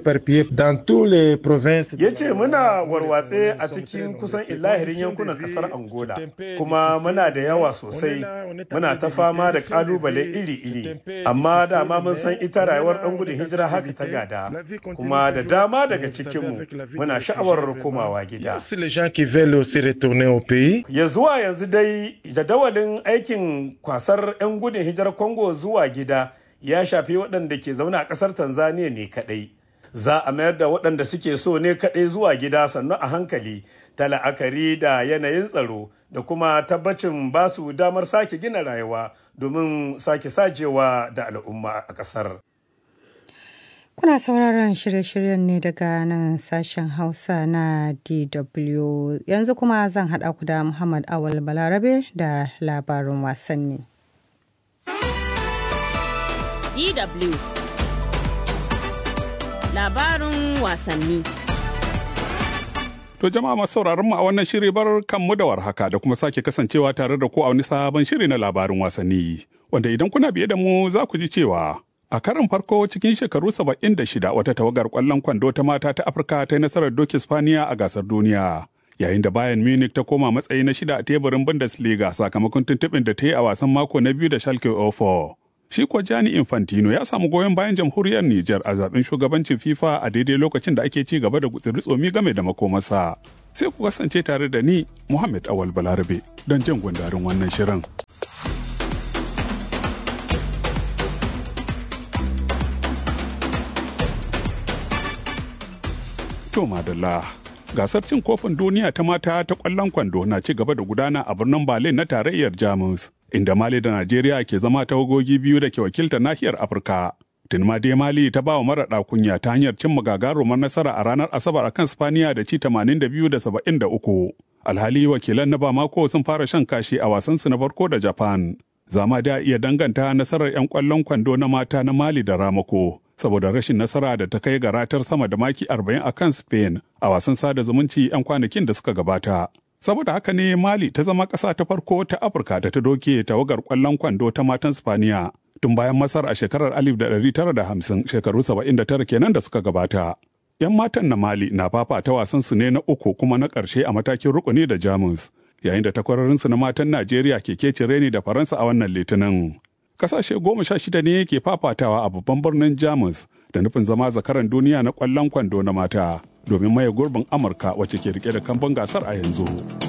Ya ce muna warwatse a cikin kusan illahirin yankunan ƙasar Angola, kuma muna da yawa sosai, muna ta fama da ƙalubale iri-iri, amma dama mun san ita rayuwar ɗan gudun hijira haka ta gada, kuma da dama daga cikinmu muna sha'awar komawa gida. Ya zuwa yanzu dai jadawalin aikin kwasar 'yan gudun hijirar Congo zuwa gida ya shafi waɗanda ke zaune a ƙasar Tanzania ne kaɗai. Za a mayar da waɗanda suke so ne kaɗai zuwa gida sannu a hankali ta la'akari da yanayin tsaro da kuma tabbacin ba su damar sake gina rayuwa domin sake sajewa da al'umma a ƙasar. Kuna sauraron shirye-shiryen ne daga nan sashen Hausa na DW. Yanzu kuma zan haɗa ku da Muhammad Awal Balarabe da labarin wasanni. DW Labarin wasanni To jama'a masu sauraron mu a wannan shiri bar kanmu da warhaka da kuma sake kasancewa tare da ku a wani sabon shiri na labarin wasanni. Wanda idan kuna biye da mu za ku ji cewa A karin farko cikin shekaru 76 wata tawagar kwallon kwando ta mata ta Afirka ta yi nasarar doki Spaniya a gasar duniya. Yayin da Bayern Munich ta koma matsayi na shida a teburin Bundesliga sakamakon tuntuɓin da ta yi a wasan mako na biyu da Schalke 04. Shi kuwa Gianni Infantino ya samu goyon bayan jamhuriyar Nijar a zaben shugabancin FIFA a daidai lokacin da ake ci gaba da gutsiri tsomi game da makomarsa. Sai ku kasance tare da ni Muhammad Awal Balarabe don jin gundarin wannan shirin. To madalla. Gasar cin kofin duniya ta mata ta kwallon kwando na ci gaba da gudana a birnin Berlin na tarayyar Jamus, inda Mali da Najeriya ke zama tawagogi biyu da ke wakilta nahiyar Afirka. Tun ma dai Mali ta ba wa mara kunya ta hanyar cin gagarumar nasara a ranar Asabar akan Spaniya da ci 82 da 73. Alhali wakilan na Bamako sun fara shan kashi a wasansu na farko da Japan. Zama da iya danganta nasarar 'yan kwallon kwando na mata na Mali da Ramako. saboda rashin nasara da ta kai ga ratar sama da maki 40 a kan Spain a wasan sada zumunci 'yan kwanakin da suka gabata. Saboda haka ne Mali ta zama ƙasa ta farko ta Afirka da ta doke tawagar ƙwallon kwando ta matan Spaniya tun bayan Masar a shekarar 1950 shekaru 79 kenan da suka gabata. 'Yan matan na Mali na fafata wasan su ne na uku kuma na ƙarshe a matakin rukuni da Jamus, yayin da takwarorinsu na matan Najeriya ke kece reni da Faransa a wannan litinin. kasashe goma sha shida ne ke fafatawa a babban birnin jamus da nufin zama zakaran duniya na kwallon kwando na mata domin maye gurbin amurka wacce ke rike da kamban gasar a yanzu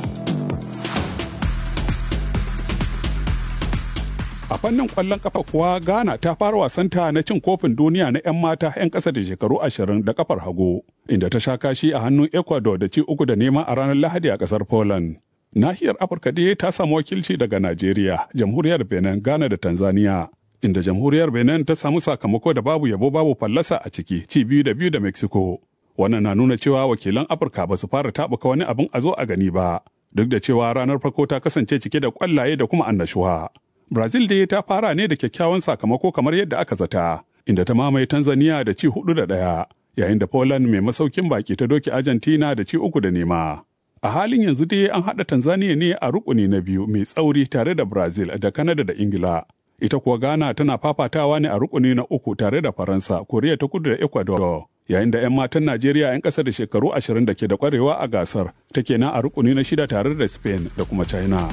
a fannin kwallon kafa kuwa ghana ta fara wasanta na cin kofin duniya na 'yan mata 'yan ƙasa da shekaru ashirin da kafar hagu inda ta sha kashi a hannun ecuador da ci uku da nema a ranar lahadi a ƙasar poland nahiyar afirka dai ta samu wakilci daga najeriya jamhuriyar benin ghana da tanzania inda jamhuriyar benin ta samu sakamako da babu yabo babu fallasa a ciki ci biyu da biyu da mexico wannan na nuna cewa wakilan afirka ba su fara tabuka wani abin a zo a gani ba duk da cewa ranar farko ta kasance cike da kwallaye da kuma annashuwa brazil dai ta fara ne da kyakkyawan sakamako kamar yadda aka zata inda ta mamaye tanzania da ci hudu da ɗaya yayin da poland mai masaukin baki ta doki argentina da ci uku da nema A halin yanzu dai an haɗa Tanzania ne a rukuni na biyu mai tsauri tare da Brazil da Canada da Ingila. Ita kuwa Ghana tana fafatawa ne a rukuni na uku tare da Faransa, Koriya ta kudu da Ecuador. Yayin da 'yan matan Najeriya 'yan ƙasa da shekaru ashirin da ke da ƙwarewa a gasar take nan a rukuni na shida tare da Spain da kuma China.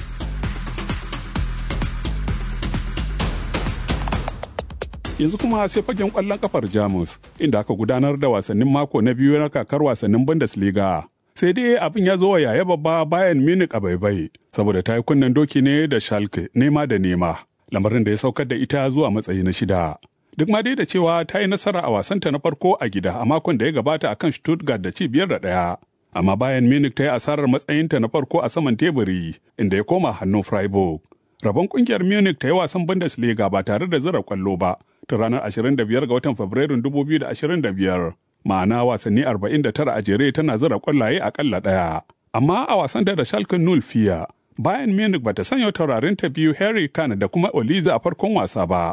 Yanzu kuma sai fagen ƙwallon kafar Jamus, inda aka gudanar da wasannin mako na biyu na kakar wasannin Bundesliga. sai dai abin ya zo wa yaya babba bayan Munich a baibai saboda ta yi kunnen doki ne da Schalke nema da nema lamarin da ya saukar da ita zuwa matsayi na shida. Duk ma dai da cewa ta yi nasara a wasanta na farko a gida a makon da ya gabata akan Stuttgart da ci biyar da ɗaya. Amma bayan Munich ta yi asarar matsayinta na farko a saman teburi inda ya koma hannun Freiburg. Rabon kungiyar Munich ta yi wasan Bundesliga ba tare da zira kwallo ba ta ranar 25 ga watan Fabrairun 2025. ma'ana wasanni 49 a jere tana zira kwallaye akalla ɗaya. Amma a wasan da da Schalke Null fiya, bayan Munich bata sanya taurarin ta biyu Harry Kane da kuma Oliza a farkon wasa ba.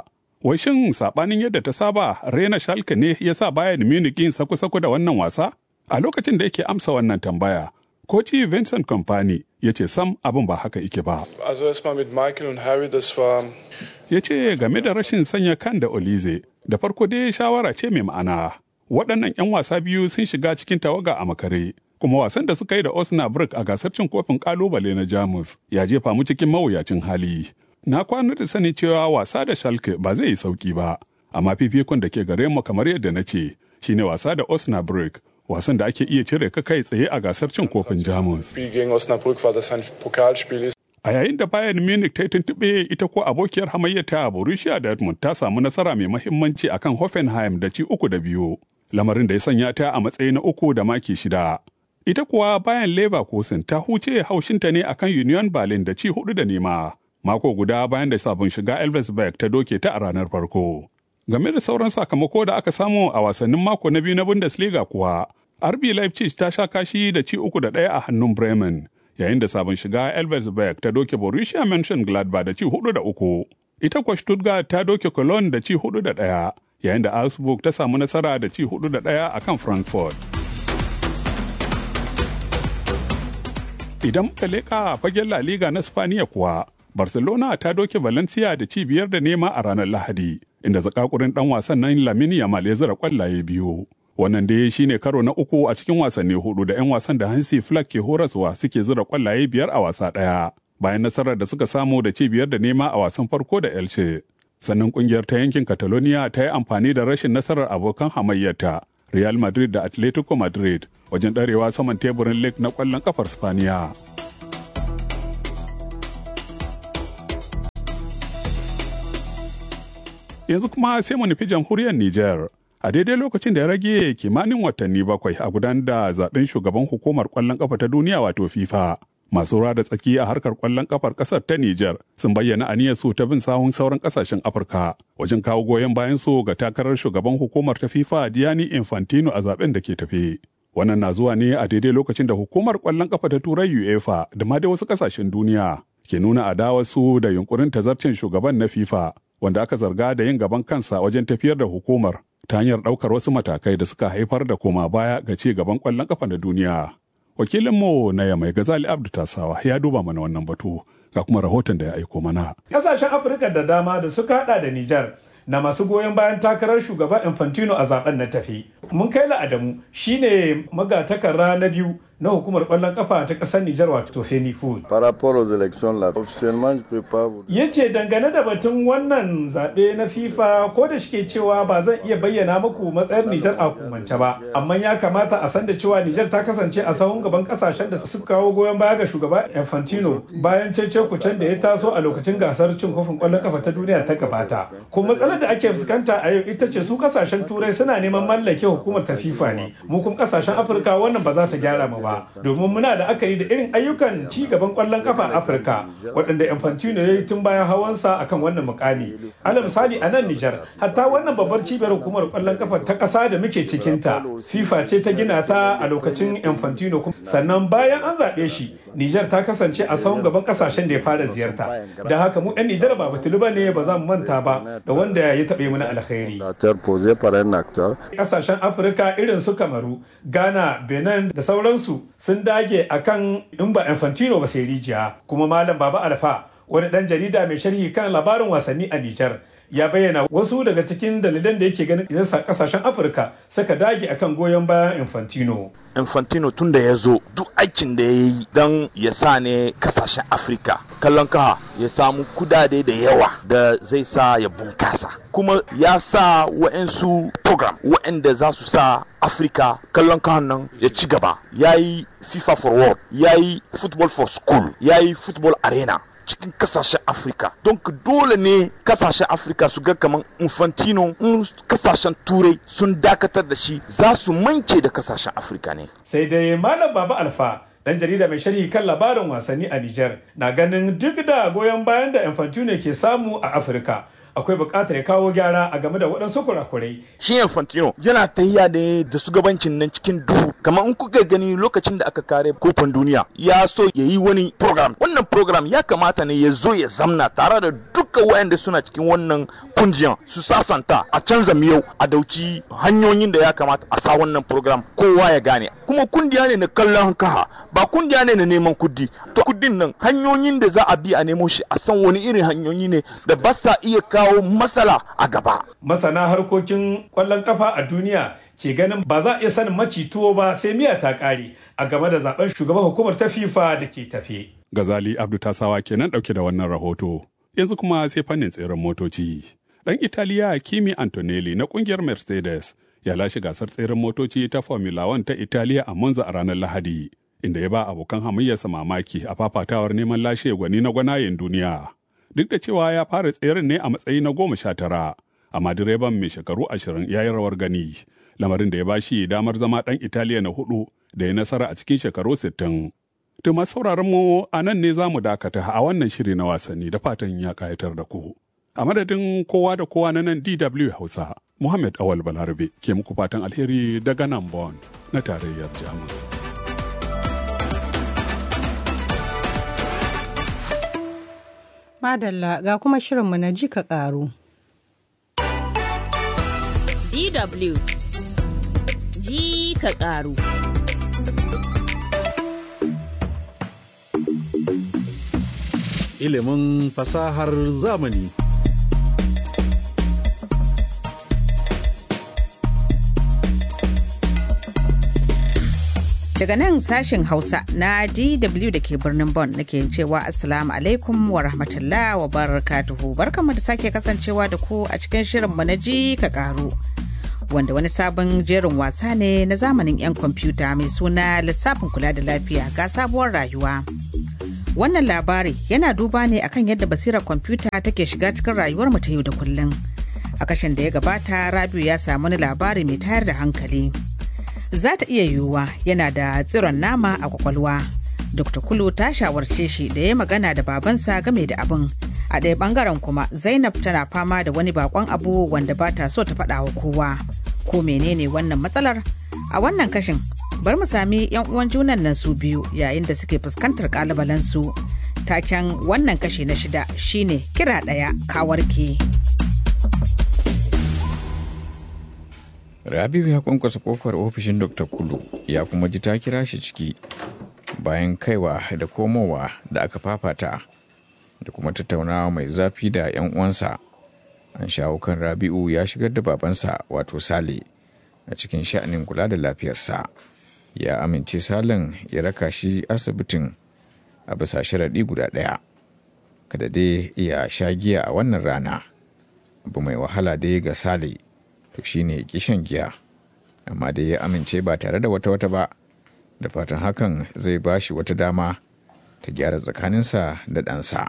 Wai shin saɓanin yadda ta saba Rena Schalke ne ya sa Bayern Munich yin saku-saku da wannan wasa? A lokacin da yake amsa wannan tambaya, Koci Vincent Kompany ya ce sam abin ba haka ike ba. Also erstmal mit Michael und Harry, das war Ya ce game da rashin sanya kan da Olize, da farko dai shawara ce mai ma'ana. Waɗannan 'yan wasa biyu sun shiga cikin tawaga a makare, kuma wasan da suka yi da Osnabrück a gasar cin kofin kalubale na Jamus ya jefa mu cikin mawuyacin hali. Na kwana da sani cewa wasa da Schalke ba zai yi sauki ba, amma fifikon da ke gare mu kamar yadda na ce, shine wasa da Osnabrück, wasan da ake iya cire ka kai tsaye a gasar cin kofin Jamus. Spiel gegen Osnabrück war das ein Pokalspiel ist. A yayin da Bayern Munich ta yi tuntuɓe ita ko abokiyar hamayyata Borussia Dortmund ta samu nasara mai mahimmanci akan Hoffenheim da ci uku da biyu, lamarin da ya sanya ta a matsayi na uku da maki shida. Ita kuwa bayan Leverkusen ta huce haushinta ne akan Union Berlin da ci hudu da nema, mako guda bayan da sabon shiga Elversberg ta doke ta a ranar farko. Game da sauran sakamako da aka samu a wasannin mako na biyu na Bundesliga kuwa, RB Leipzig ta sha kashi da ci uku da ɗaya a hannun Bremen. yayin da sabon shiga Elversberg ta doke Borussia Mönchengladbach da ci hudu da uku. Ita kuwa Stuttgart ta doke Cologne da ci hudu da ɗaya, yayin da Augsburg ta samu nasara da ci hudu da ɗaya a kan Frankfurt. Idan muka leƙa fagen La Liga na Spaniya kuwa, Barcelona ta doke Valencia da ci biyar da nema a ranar Lahadi, inda zakakurin ɗan wasan nan Lamine Yamal ya zira kwallaye biyu. wannan dai shine karo na uku a cikin wasanni hudu da 'yan wasan da Hansi Flick ke horaswa suke zura kwallaye biyar a wasa ɗaya bayan nasarar da suka samu da ci biyar da nema a wasan farko da Elche. Sannan kungiyar ta yankin Catalonia ta yi amfani da rashin nasarar abokan hamayyarta Real Madrid da Atletico Madrid wajen ɗarewa saman teburin League na ƙwallon kafar Spaniya. Yanzu kuma sai mu nufi jamhuriyar Nijar. a daidai lokacin da ya rage kimanin watanni bakwai a gudanar da zaben shugaban hukumar kwallon kafa ta duniya wato FIFA. Masu da tsaki a harkar kwallon kafar kasar ta Nijar sun bayyana aniyar su ta bin sahun sauran kasashen Afirka wajen kawo goyon bayan su ga takarar shugaban hukumar ta FIFA Gianni Infantino a zaben da ke tafe. Wannan na zuwa ne a daidai lokacin da hukumar kwallon kafa ta Turai UEFA da ma da wasu kasashen duniya ke nuna adawar su da yunkurin tazarcin shugaban na FIFA wanda aka zarga da yin gaban kansa wajen tafiyar da hukumar ta hanyar ɗaukar wasu matakai da suka haifar da koma baya ga ci gaban ƙwallon ƙafa na duniya. Wakilinmu na Yamai Gazali Abdu Tasawa ya duba mana wannan batu ga kuma rahoton da ya aiko mana. Ƙasashen Afirka da dama da suka haɗa da Nijar na masu goyon bayan takarar shugaban Infantino a zaben na tafi. Mun kai Adamu shine magatakarra na biyu na hukumar ƙwallon kafa ta ƙasar Nijar wato Feni Food. Par rapport aux élections là, officiellement je peux pas vous Ya ce dangane da batun wannan zaɓe na FIFA ko da shike cewa ba zan iya bayyana muku matsayar Nijar a hukumance ba, amma ya kamata a san da cewa Nijar ta kasance a sahun gaban ƙasashen da suka kawo goyon baya ga shugaba Infantino bayan cece kucen da ya taso a lokacin gasar cin kofin ƙwallon kafa ta duniya ta gabata. Kuma matsalar da ake fuskanta a yau ita ce su ƙasashen Turai suna neman mallake hukumar ta FIFA ne, mu kuma ƙasashen Afirka wannan ba za ta gyara mu ba domin muna da akari da irin ayyukan ci gaban kwallon kafa a Afirka waɗanda Infantino ya yi tun bayan hawansa akan wannan mukami. Ala misali a nan Nijar, hatta wannan babbar cibiyar hukumar kwallon kafa ta ƙasa da muke cikinta, FIFA ce ta gina ta a lokacin Infantino sannan bayan an zaɓe shi, Nijar ta kasance a sahun gaban ƙasashen da ya fara ziyarta. Da haka mu 'yan Nijar ba batulu ba ne ba za mu manta ba da wanda ya taɓe mana alkhairi. Ƙasashen Afirka irin su Kamaru, Ghana, Benin da sauransu sun dage akan in ba Infantino ba sai rijiya kuma Malam Baba Alfa wani dan jarida mai sharhi kan labarin wasanni a Nijar ya bayyana wasu daga cikin dalilan da yake ganin idan kasashen Afirka suka dage akan goyon bayan Infantino. Infantino tun da ya zo duk aikin da ya yi don ya sa ne kasashen Afirka kallon kaha ya samu kudade da yawa da zai sa ya bunkasa kuma ya sa wa'ansu program wa'anda za su sa Afirka kallon kahan nan ya ci gaba ya yi FIFA for World ya yi Football for School ya yi Football Arena cikin kasashen afirka don dole ne kasashen afirka su ga kamar infantino in kasashen turai sun dakatar da shi za su mance da kasashen afirka ne sai dai malam baba alfa dan jarida mai sharhi kan labarin wasanni a Nijar na ganin duk da goyon bayan da infantino ke samu a afirka akwai buƙatar ya kawo gyara a game da waɗansu kurakurai. Shi Infantino yana tahiya ne da shugabancin nan cikin duhu kamar in kuka gani lokacin da aka kare kofin duniya ya so ya yi wani program wannan program ya kamata ne ya zo ya zamna tare da duk duka wayanda suna cikin wannan kungiyan su sasanta a canza miyau a dauci hanyoyin da ya kamata a sa wannan program kowa ya gane kuma kungiya ne na kallon kaha ba kungiya ne na neman kudi to kudin nan hanyoyin da za a bi a nemo shi a san wani irin hanyoyi ne da ba sa iya kawo matsala a gaba masana harkokin kwallon kafa a duniya ke ganin ba za a iya sanin maci tuwo ba sai miya ta kare a game da zaben shugaban hukumar ta FIFA da ke tafe. Gazali Abdu Tasawa kenan dauke da wannan rahoto. Yanzu kuma sai fannin tseren motoci. Dan Italiya Kimi Antonelli na kungiyar Mercedes ya lashe gasar tseren motoci ta Formula 1 ta Italiya a Monza a ranar Lahadi, inda ya ba abokan hamayyarsa mamaki a fafatawar neman lashe gwani na gwanayen duniya. Duk da cewa ya fara tseren ne a matsayi na goma sha tara, amma direban mai shekaru ashirin ya yi rawar gani. lamarin da ya ba shi damar zama ɗan Italiya na hudu da ya nasara a cikin shekaru 60. To masu sauraron mu a nan ne za mu dakata a wannan shiri na wasanni da fatan ya kayatar da ku. A madadin kowa da kowa na nan DW Hausa, Muhammad Awal Balarabe ke muku fatan alheri daga nan Bon na tarayyar Jamus. Madalla ga kuma shirinmu na ji ka ƙaru. DW ji ka ƙaru. Ilimin fasahar zamani. Daga nan sashen Hausa na DW da ke birnin Bonn nake cewa Assalamu alaikum wa rahmatullah wa barakatuhu. Barkanmu da sake kasancewa da ku a cikin shirinmu na ji ka ƙaru. wanda wani sabon jerin wasa ne na zamanin 'yan kwamfuta mai suna lissafin kula da lafiya ga sabuwar rayuwa. Wannan labari yana duba ne akan yadda basirar kwamfuta take shiga cikin rayuwar mu ta yau da kullum. A kashin da ya gabata Rabiu ya samu wani labari mai tayar da hankali. Za ta iya yiwuwa yana da tsiron nama a kwakwalwa. Dr. Kulu ta shawarce shi da ya magana da babansa game da abin. A ɗaya ɓangaren kuma Zainab tana fama da wani bakon abu wanda ba ta so ta faɗa wa kowa. Ko menene wannan matsalar? A wannan kashin bar mu sami 'yan uwan junan nan su biyu yayin da suke fuskantar ƙalubalen su. Taken wannan kashi na shida shine kira ɗaya kawarke. Rabiu ya kwankwasa kofar ofishin Dr. Kulu ya kuma ji ta kira shi ciki bayan kaiwa da komowa da aka fafata da kuma tattaunawa mai zafi da 'yan uwansa. An shawo kan Rabi'u ya shigar da babansa wato Sale a cikin sha'anin kula da lafiyarsa. Ya amince Salen ya raka shi asibitin a bisa sharaɗi guda ɗaya. Kada dai iya sha giya a wannan rana. Abu mai wahala dai ga Sale. to shine ya shan giya amma dai ya amince ba tare da wata wata ba da fatan hakan zai ba shi wata dama ta gyara tsakaninsa da ɗansa.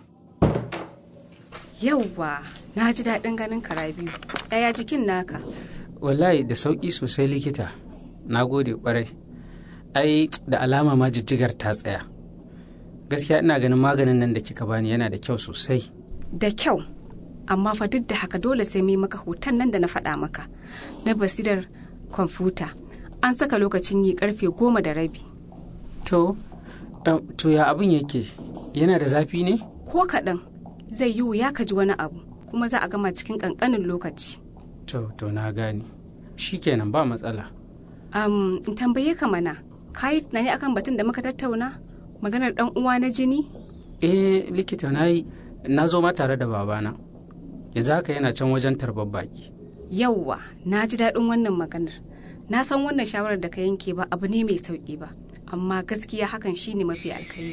Yauwa, na ji daɗin ganin kara biyu. Yaya jikin naka? Wallahi da sauƙi sosai likita. Na gode ƙwarai. Ai, da alama ma jijjigar ta tsaya. Gaskiya ina ganin maganin nan da kika bani yana da kyau sosai. Da kyau. amma fa duk da haka dole sai mai maka hoton nan da na faɗa maka na basirar kwamfuta an saka lokacin yi karfe goma da rabi to to ya abin yake yana da zafi ne ko kaɗan zai yi wuya ka ji wani abu kuma za a gama cikin ƙanƙanin lokaci to to na gane shikenan ba matsala um, in tambaye ka mana ka yi tunani akan batun da muka tattauna maganar ɗan uwa na jini eh likita na yi na zo ma tare da babana yanzu haka yana can wajen tarbar baki. Yauwa, na ji daɗin wannan maganar. Na san wannan shawarar da ka yanke ba abu ne mai sauƙi ba, amma gaskiya hakan shine mafi alkhairi.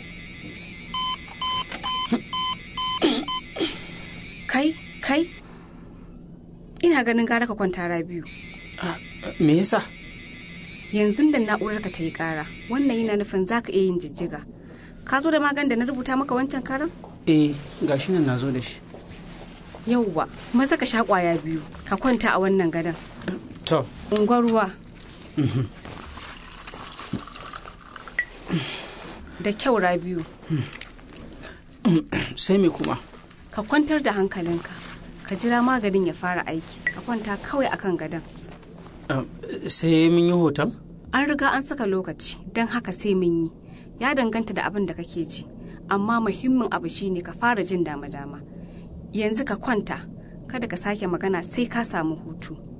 kai, kai, ina ganin gara ka kwanta biyu. Me yasa? Yanzu da na'urar ka ta yi ƙara, wannan yana nufin za ka iya yin jijjiga. Ka zo da maganin da na rubuta maka wancan karan? Eh, gashi nan na zo da shi. yauwa maza ka sha kwaya biyu ka kwanta a wannan gadon to unguwar ruwa da kyau rabiu sai me kuma ka kwantar da hankalinka ka jira maganin ya fara aiki ka kwanta kawai akan gadon sai mun yi hoton an riga an saka lokaci don haka sai mun yi ya danganta da abin da kake ji amma muhimmin abu shine ka fara jin dama-dama yanzu ka kwanta kada ka sake magana sai ka samu hutu